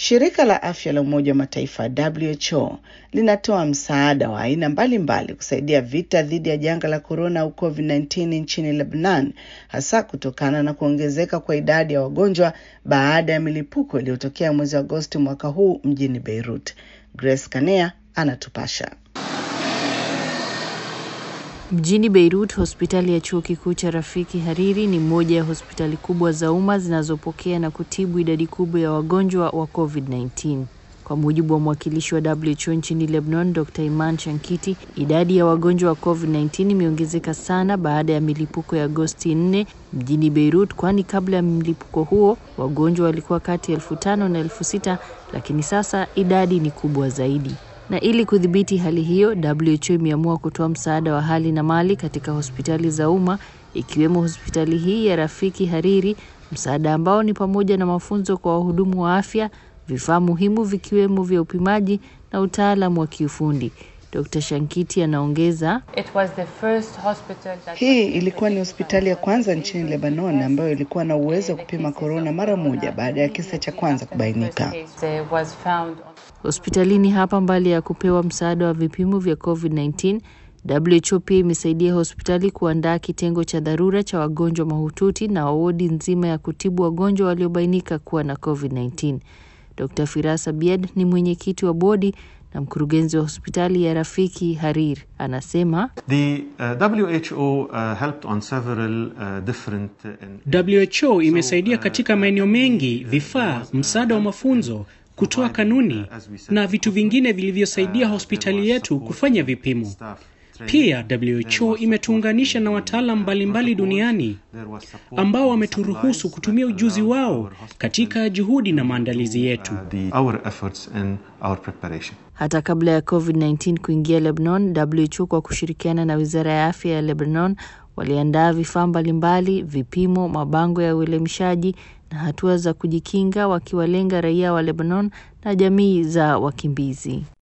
Shirika la afya la Umoja wa Mataifa WHO linatoa msaada wa aina mbalimbali kusaidia vita dhidi ya janga la korona au COVID-19 nchini Lebanon, hasa kutokana na kuongezeka kwa idadi ya wagonjwa baada ya milipuko iliyotokea mwezi Agosti mwaka huu mjini Beirut. Grace Kanea anatupasha. Mjini Beirut, hospitali ya chuo kikuu cha Rafiki Hariri ni moja ya hospitali kubwa za umma zinazopokea na kutibu idadi kubwa ya wagonjwa wa COVID-19. Kwa mujibu wa mwakilishi wa WHO nchini Lebanon, Dr. Iman Shankiti, idadi ya wagonjwa wa COVID-19 imeongezeka sana baada ya milipuko ya Agosti 4 mjini Beirut, kwani kabla ya mlipuko huo wagonjwa walikuwa kati ya elfu tano na elfu sita lakini sasa idadi ni kubwa zaidi na ili kudhibiti hali hiyo, WHO imeamua kutoa msaada wa hali na mali katika hospitali za umma ikiwemo hospitali hii ya Rafiki Hariri, msaada ambao ni pamoja na mafunzo kwa wahudumu wa afya, vifaa muhimu vikiwemo vya upimaji na utaalamu wa kiufundi. Dr. Shankiti anaongeza, hii ilikuwa ni hospitali ya kwanza nchini Lebanon ambayo ilikuwa na uwezo wa kupima korona mara moja baada ya kisa cha kwanza kubainika. Hospitalini hapa, mbali ya kupewa msaada wa vipimo vya COVID-19, WHO pia imesaidia hospitali kuandaa kitengo cha dharura cha wagonjwa mahututi na wodi nzima ya kutibu wagonjwa waliobainika kuwa na COVID-19. Dr. Firas Abiad ni mwenyekiti wa bodi na mkurugenzi wa hospitali ya Rafiki Harir anasema The, uh, WHO, uh, helped on several, uh, different, uh, WHO imesaidia katika maeneo mengi, vifaa, msaada wa mafunzo kutoa kanuni na vitu vingine vilivyosaidia hospitali yetu kufanya vipimo. Pia WHO imetuunganisha na wataalam mbalimbali duniani ambao wameturuhusu kutumia ujuzi wao katika juhudi na maandalizi yetu. Hata kabla ya COVID-19 kuingia Lebanon, WHO kwa kushirikiana na Wizara ya Afya ya Lebanon waliandaa vifaa mbalimbali, vipimo, mabango ya uelimishaji na hatua za kujikinga, wakiwalenga raia wa Lebanon na jamii za wakimbizi.